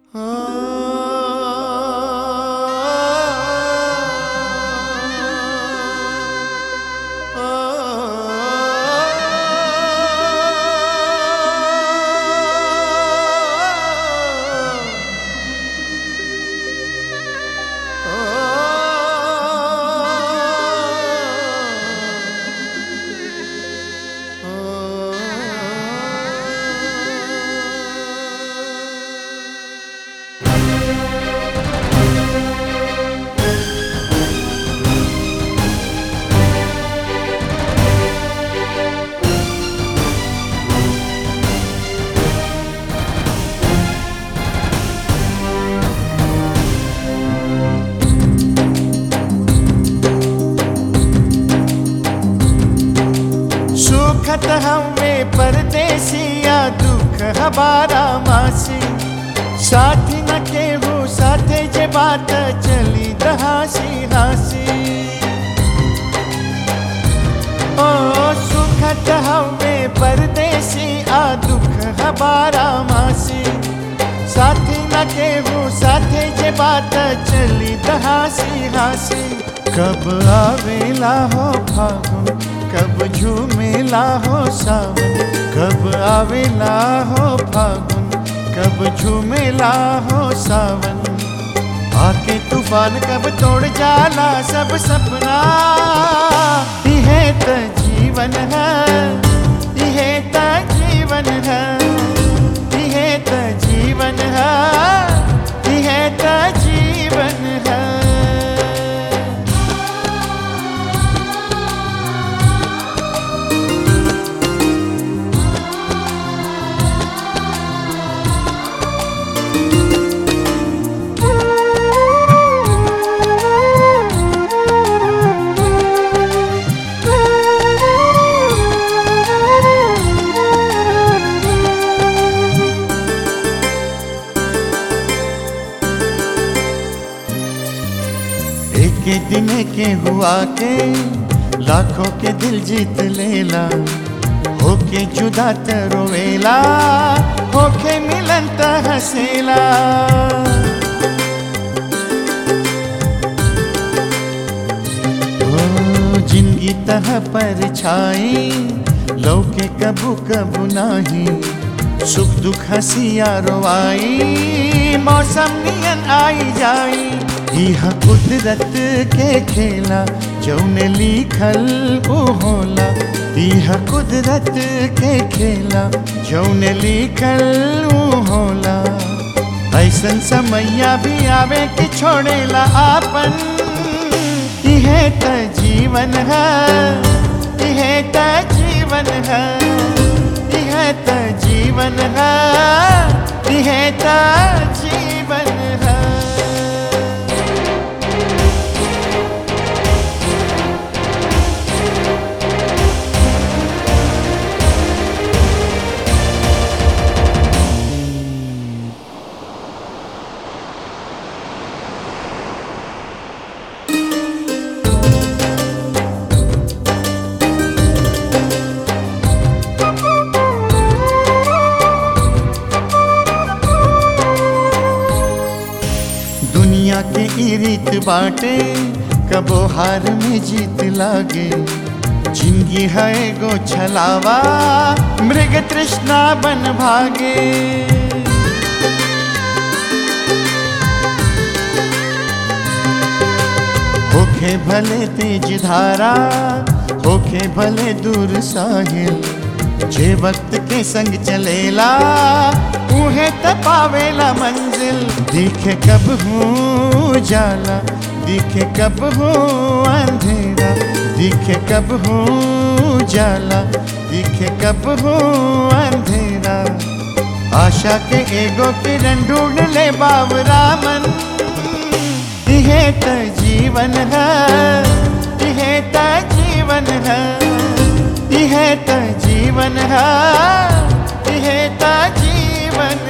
सुखत हमें परदेसिया दुख हमारा मासी साथी न केहू साथे जे बात चली दहासी हासी ओ सुखत हमें परदेसी आ दुख हमारा मासी साथी न केहू साथे जे बात चली दहासी हासी कब आवेला हो फागुन कब झूमेला हो सावन कब आवेला हो फागुन कब झूमेला हो सावन आके तूफान कब तोड़ जाला सब सपना इहे त जीवन है इहे त जीवन है इहे त जीवन है इहे त जीवन है एक दिन के हुआ के लाखों के दिल जीत लेला होके जुदा त रोवेला होके मिलन त हसेला ओ जिंदगी तह पर छाई लौके कबू कबू नाही सुख दुख हसिया रोवाई मौसम नियन आई जाई यह कुदरत के खेला जौने लिखल वो होला यह कुदरत के खेला जौने लिखल वो होला ऐसन समैया भी आवे कि छोड़ेला आपन इहे त जीवन है इहे त जीवन है इहे त जीवन है इहे त जीवन है दुनिया के ई रीत बाटे कबो हार में जीत लागे जिंदगी है गो छलावा मृग तृष्णा बन भागे होखे भले तेज धारा होखे भले दूर साहिल जे वक्त के संग चलेला उहे त पावेला मंजिल दिखे कब हूँ जाला दिखे कब हूँ अंधेरा दिखे कब हूँ जाला दिखे कब हूँ अंधेरा आशा के एगो किरण ढूंढ ले बाबरा मन इहे त जीवन है इहे त जीवन है इहे त जीवन है इहे त जीवन